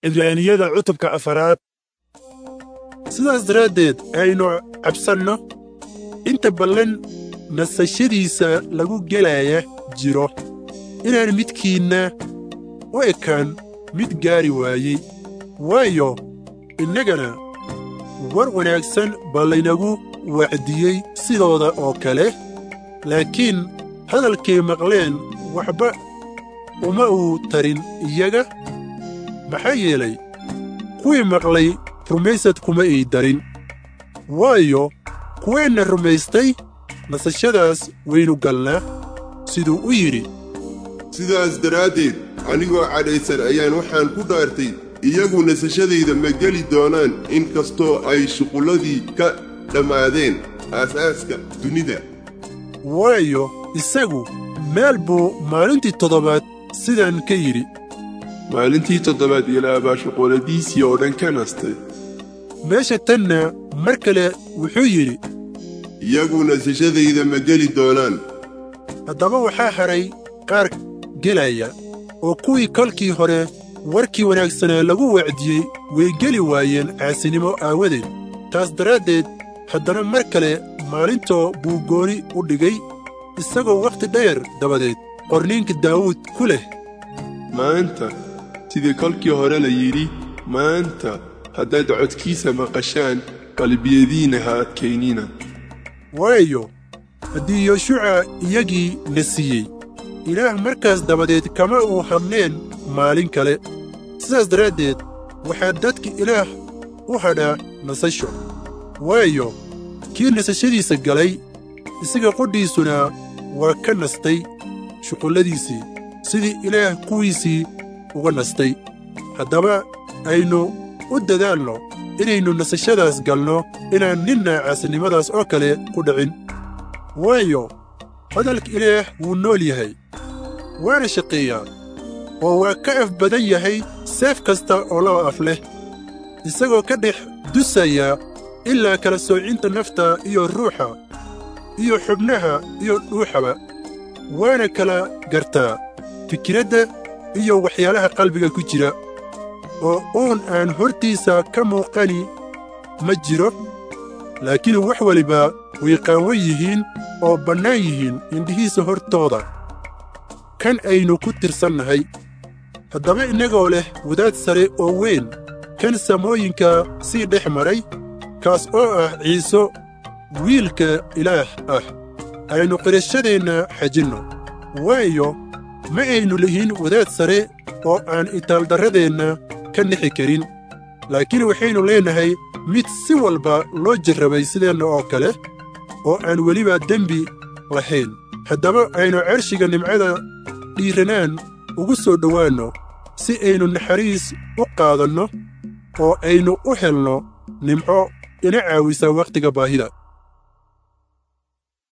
cibraaniyada cutubka afaraad sidaas daraaddeed aynu cabsanno inta ballan nasashadiisa lagu gelaya jiro inaan midkiinna u ekaan mid gaari waayey waayo innagana war wanaagsan baa laynagu wacdiyey sidooda oo kale laakiin hadalkay maqleen waxba uma uu tarin iyaga maxaa yeelay kuwii maqlay rumaysad kuma ii darin waayo kuweenna rumaystay nasashadaas waynu galnaa siduu u yidhi sidaas daraaddeed anigoo cadhaysan ayaan waxaan ku dhaartay iyagu nasashadayda ma geli doonaan in kastoo ay shuqulladii ka dhammaadeen aasaaska dunida waayo isagu meel buu maalintii toddobaad sidaan ka yidhi maalintii toddobaad ilaa baa shuqulladiisii oo dhan ka nastay meesha tanna mar kale wuxuu yidhi iyagu nasashadayda ma geli doonaan haddaba waxaa hadhay qaar gelaya oo kuwii kolkii hore warkii wanaagsanaa lagu wacdiyey way geli waayeen caasinimo aawadeed taas daraaddeed haddana mar kale maalintoo buu gooni u dhigay isagoo wakhti dheer dabadeed qorniinka daawuud ku leh maanta sidii kolkii hore la yidhi maanta haddaad codkiisa maqashaan qalbiyadiinna ha adkaynina waayo haddii yoshuca iyagii na siiyey ilaah markaas dabadeed kama uu hadneen maalin kale sidaas daraaddeed waxaa dadka ilaah u hadhaa nasasho waayo kii nasashadiisa galay isaga qudhiisuna waa ka nastay shuqulladiisii sidii ilaah kuwiisii uga nastay haddaba aynu u dadaalno inaynu nasashadaas galno inaan ninna caasinimadaas oo kale ku dhicin waayo hadalka ilaah wuu nool yahay waana shaqeeyaa oo waa ka af badan yahay seef kasta oo laba af leh isagoo ka dhex dusaya ilaa kala soocinta nafta iyo ruuxa iyo xubnaha iyo dhuuxaba waana kala gartaa fikiradda iyo waxyaalaha qalbiga ku jira oo uun aan hortiisa ka muuqani ma jiro laakiin wax waliba way qaawan yihiin oo bannaan yihiin indhihiisa hortooda kan aynu ku tirsannahay haddaba innagoo leh wadaad sare oo weyn kan samooyinka sii dhex maray kaas oo ah ciiso wiilka ilaah ah aynu qirashadeenna xajinno waayo ma aynu lihin wadaad sare oo aan itaaldarradeenna ka nixi karin laakiin waxaynu leennahay mid si walba loo jarrabay sideenna oo kale oo aan weliba dembi lahayn haddaba aynu cershiga nimcada dhiiranaan ugu soo dhowaanno si aynu naxariis u qaadanno oo aynu u helno nimco ina caawisa wakhtiga baahida